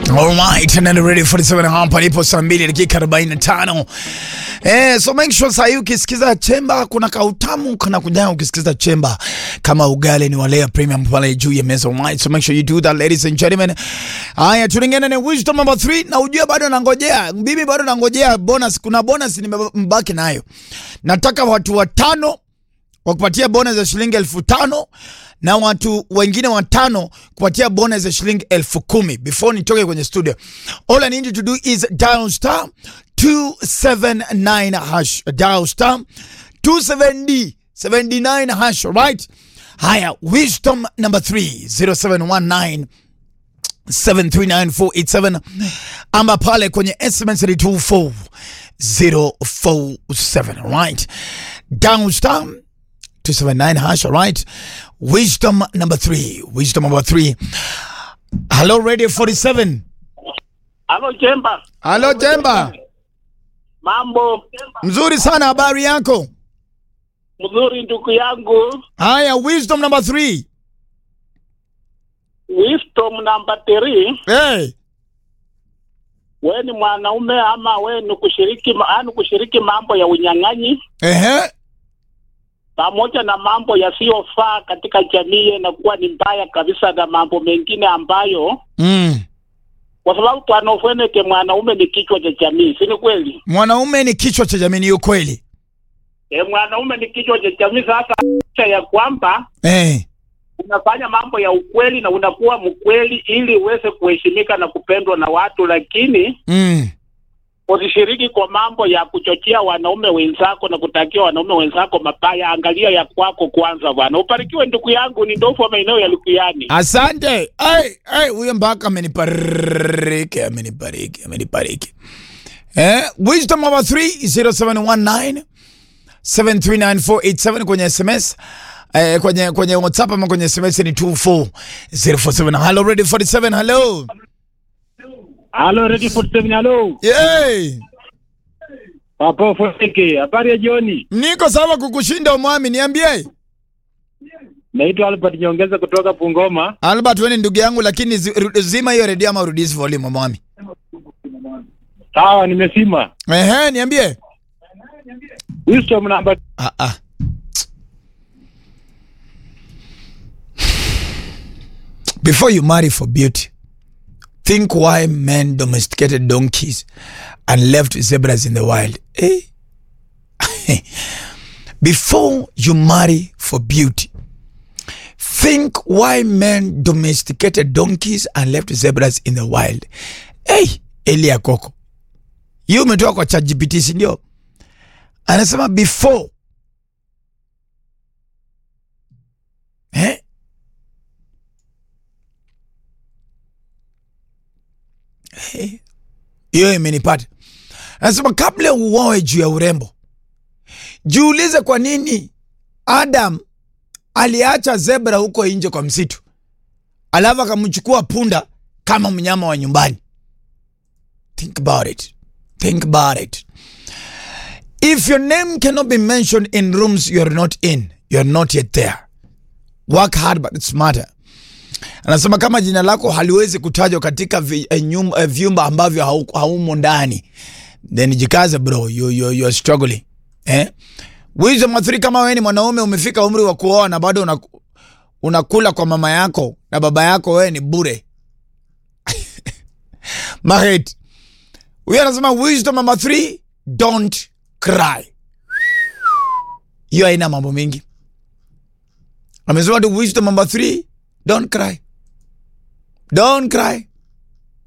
Alright, and then ready for the 7 hapa lipo saa 2 dakika 45. Eh, so make sure saa hii ukisikiza chemba kuna kautamu kana kuja ukisikiza chemba kama ugali ni walea premium pale juu ya meza alright. So make sure you do that ladies and gentlemen. Haya, tulingana na wisdom number 3 na ujue bado nangojea. Mimi bado nangojea bonus. Kuna bonus nimebaki nayo. Nataka watu watano wakupatia bonus ya shilingi elfu tano na watu wengine watano kupatia bonus ya shilingi elfu kumi before nitoke kwenye studio. All I need you to do is dial star 279 hash. Dial star 270 79 hash, right? Haya, wisdom number 3 0719 7394887 ama pale kwenye SMS ni 24047 right down star 279 hash right wisdom number 3 wisdom number 3 hello radio 47 Halo Chemba, hello jemba mambo mzuri sana habari yako mzuri ndugu yangu. haya wisdom number 3 Wisdom namba 3, hey we ni mwanaume ama we ni kushiriki yani kushiriki mambo ya unyang'anyi ehe pamoja na mambo yasiyofaa katika jamii inakuwa ni mbaya kabisa, na mambo mengine ambayo, mm. kwa sababu panofweneke mwanaume ni kichwa cha jamii, si ni kweli? mwanaume ni kichwa cha jamii ni ukweli E, mwanaume ni kichwa cha jamii. Sasa licha ya kwamba eh unafanya mambo ya ukweli na unakuwa mkweli ili uweze kuheshimika na kupendwa na watu, lakini mm. usishiriki kwa mambo ya kuchochea wanaume wenzako na kutakia wanaume wenzako mabaya. Angalia ya kwako kwanza bwana. Ubarikiwe ndugu yangu, ni ndofu wa maeneo ya Lukuyani. Asante. Ai, ai, huyo mpaka amenibariki, amenibariki, amenibariki. Eh, wisdom number 3 0719 7394887 kwenye SMS. Eh, kwenye kwenye WhatsApp ama kwenye SMS ni 24047. Hello ready 47. Hello. Halo Ready 47, halo Yay! Papa Foseke, habari ya jioni. Niko sawa kukushinda umwami, niambie. Naitwa Albert Nyongeza kutoka Bungoma. Albert wewe ni ndugu yangu lakini zi- ru- zima hiyo redio ama rudisi volume umwami. Sawa, nimesima. Ehe, niambie. Wisdom namba Ah, ah. Before you marry for beauty, think why men domesticated donkeys and left zebras in the wild. Eh? Before you marry for beauty, think why men domesticated donkeys and left zebras in the wild. Hey, Elia Koko. Hiyo umetoka kwa ChatGPT si ndio? anasema before eh? Eh, hiyo imenipata. Anasema kabla uoe juu ya urembo, jiulize kwa nini Adam aliacha zebra huko nje kwa msitu, alafu akamchukua punda kama mnyama wa nyumbani. Think about it. Think about it. If your name cannot be mentioned in rooms you are not in, you are not yet there. Work hard but smarter. Anasema kama jina lako haliwezi kutajwa katika vi, eh, nyum, eh, vyumba ambavyo hau- haumo ndani, then jikaze bro, you, you, you are struggling. Eh? Wisdom wa three, kama wewe ni mwanaume umefika umri wa kuoa na bado una, unakula kwa mama yako na baba yako, wewe ni bure. Mahet. Huyu anasema wisdom number three, don't cry. Hiyo haina mambo mengi. Amesema tu wisdom number three, don't cry. Don't cry.